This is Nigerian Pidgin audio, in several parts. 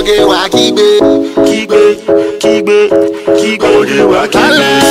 Ọmọge wa kígbe. kígbe kígbe kígbe ọmọge wa kígbe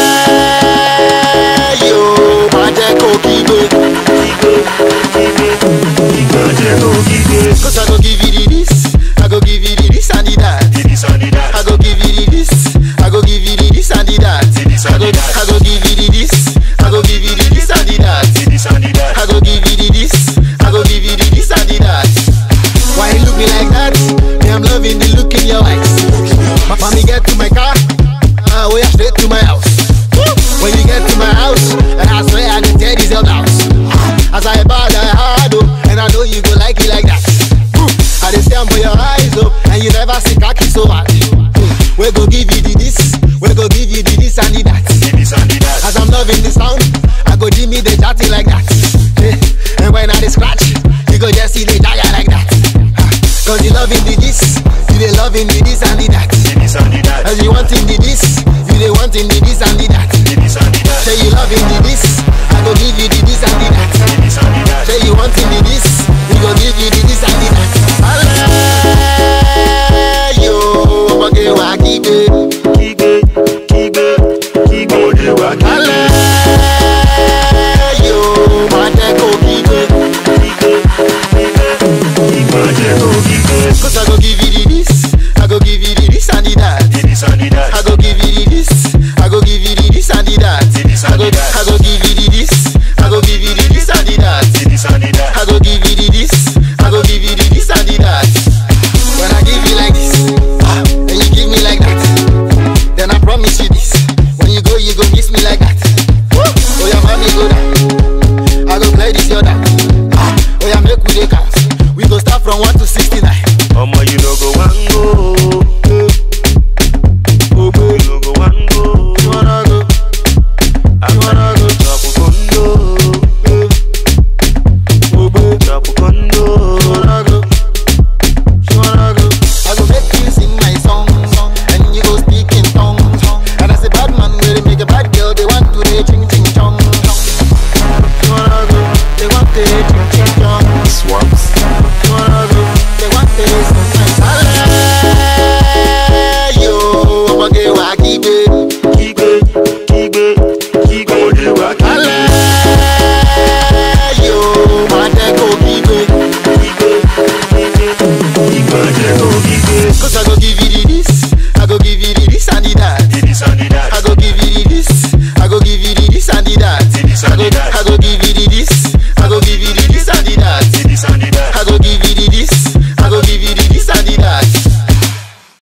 Alẹ́ yóò máa jẹ́ kó kígbe. kígbe kígbe kígbe ọjẹ kò kígbe. Cause I go give you the this, I go give you the this and the that. Didi sani dat. I go give you the this, I go give you the this and the that. This I and go, the that. I go give you the this, I go give you the this and the that. Didi sani dat. I go give you the this, I go give you the this and the that. Why you look me like that? Me, I'm loving the look in your eyes. Mommy, get to my car, uh, we are straight to my house. When you get to my house, and I swear I can tear this your house. As I bad, I hard, oh, and I know you go like it like that. I dey stand for your eyes, oh, and you never see khaki so hard. We go give you the this, we go give you the this and the that. Didi sani dat. As I'm loving the sound, I go give me the chatty like that. Eh, And when I dey scratch, you go just see the jagger like that. Ah, Cause you loving the this, you dey loving the this and the that. Didi sani dat. As you wanting the this, you dey wanting the this and the that. Didi sani dat. Say you loving the this, I go give you the this and the that. Didi sani dat. Say you wanting the this,